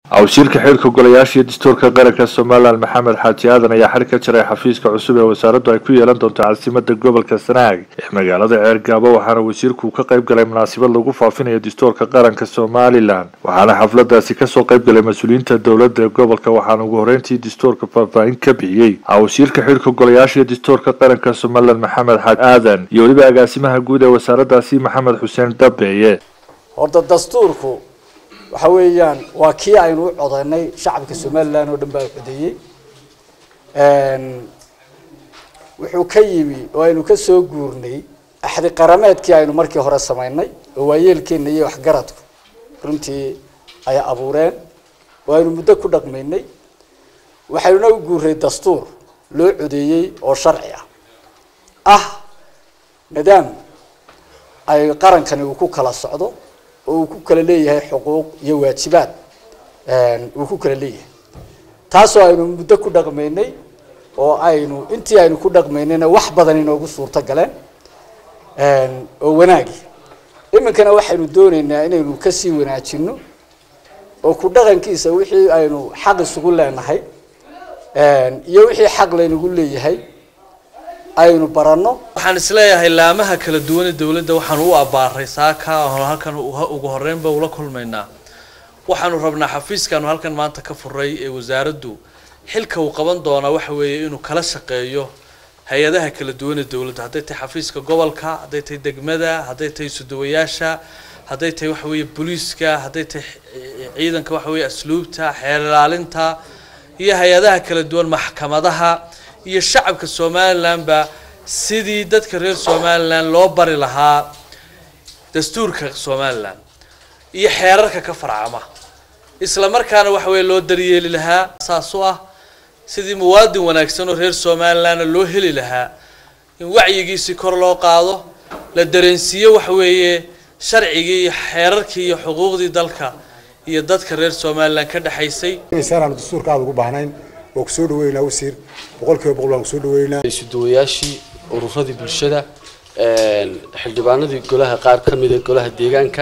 wasiirka xilka golayaasha iyo dastuurka qaranka somalilan maxamed xaaji aadan ayaa xadhig ka jaray xafiiska cusub ee wasaaraddu ay ku yeelan doonto caasimada gobolka sanaag ee magaalada ceergaabo waxaana wasiirku ka qayb galay munaasabad lagu faafinayo dastuurka qaranka somalilan waxaana xafladaasi kasoo qayb galay mas-uuliyiinta dowladda ee gobolka waxaana ugu horeyntii dastuurka faahfaahin ka bixiyey wasiirka xilka golayaasha iyo dastuurka qaranka somalilan maxamed xaaji aadan iyo weliba agaasimaha guud ee wasaaraddaasi maxamed xuseen dabeeye horta dastuurku waxa weeyaan waa kii aynu u codaynay shacabka somalilan oo dhan baa codeeyey wuxuu ka yimi oo aynu ka soo guurnay axdi qarameedkii aynu markii hore samaynay oo waayeelkeena iyo waxgaradku runtii ay abuureen oo aynu muddo ku dhaqmaynay waxaynuna u guuray dastuur loo codeeyey oo sharci ah ah nidaam ay qarankani uu ku kala socdo oo uu ku kala leeyahay xuquuq iyo waajibaad uu ku kala leeyahay taasoo aynu muddo ku dhaqmaynay oo aynu intii aynu ku dhaqmaynayna wax badan inoogu suurto galeen oo wanaagi iminkana waxaynu doonaynaa inaynu kasii wanaajino oo ku dhaqankiisa wixii aynu xaq isugu leenahay iyo wixii xaq laynagu leeyahay aynu baranno waxaan isleeyahay laamaha kala duwan ee dowladda waxaanu u abbaaray saaka halkan ugu horeynba ula kulmaynaa waxaanu rabnaa xafiiskaanu halkan maanta ka furay ee wasaaraddu xilka uu qaban doonaa waxa weeye inuu kala shaqeeyo hay-adaha kala duwan ee dowladda hadday tahay xafiiska gobolka hadday tahay degmada hadday tahay sudawayaasha hadday tahay waxa weeye booliiska hadday tahay ciidanka waxa weeye asluubta xeer ilaalinta iyo hay-adaha kala duwan maxkamadaha iyo shacabka somalilanba sidii dadka reer somalilan loo bari lahaa dastuurka somalilan iyo xeerarka ka farcama isla markaana waxa weeye loo daryeeli lahaa saas u ah sidii muwaadin wanaagsan oo reer somalilanna loo heli lahaa in wacyigiisii kor loo qaado la dareensiiyo waxa weeye sharcigii iyo xeerarkii iyo xuquuqdii dalka iyo dadka reer somalilan ka dhexaysay aanu dastuurka aada ugu baahnayn waa kusoo dhaweynaa wasiir boqol kiiba boqol waan kusoo dhaweynaa isuduwayaashii ururadii bulshada xildhibaanadii golaha qaar ka mida golaha deegaanka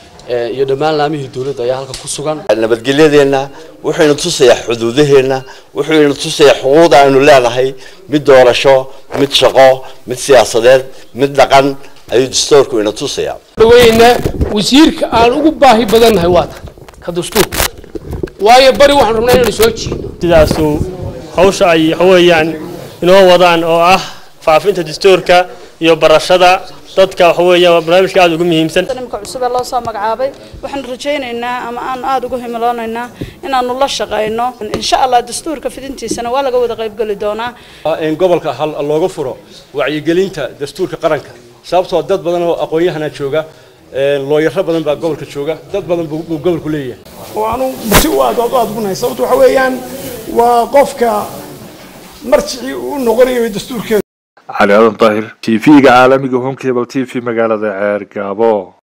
iyo dhammaan laamihii dowladda ayaa halkan ku sugan nabadgelyadeenna wuxuyna tusayaa xuduudaheenna wuxuyna tusayaa xuquuqda aynu leenahay mid doorasho mid shaqo mid siyaasadeed mid dhaqan ayuu dastuurku ina tusayaa dhaweyna wasiirka aan ugu baahi badannahay waa tan ka dastuurka waayo bari waxaan rabnaa inaynu soo jiidno sidaasuu hawsha ay waxaweeyaan inoo wadaan oo ah faafinta dastuurka iyo barashada dadka waxa weeyaan waa barnaamijka aada ugu muhiimsan nimka cusub ee loo soo magacaabay waxaanu rajaynaynaa ama aanu aada ugu himiloonaynaa inaanu la shaqayno insha allah dastuurka fidintiisana waa laga wada qaybgeli doonaa in gobolka hal looga furo wacyigelinta dastuurka qaranka sababtoo dad badan oo aqoon-yahana jooga looyaro badan baa gobolka jooga dad badan buu gobolku leeyahay oo aanu si u aad aad ugu nahay sababto waxa weeyaan waa qofka marjicii u noqonayo dastuurkeeda cali aadan daahir t v-ga caalamiga home cable t v magaalada ceer gaabo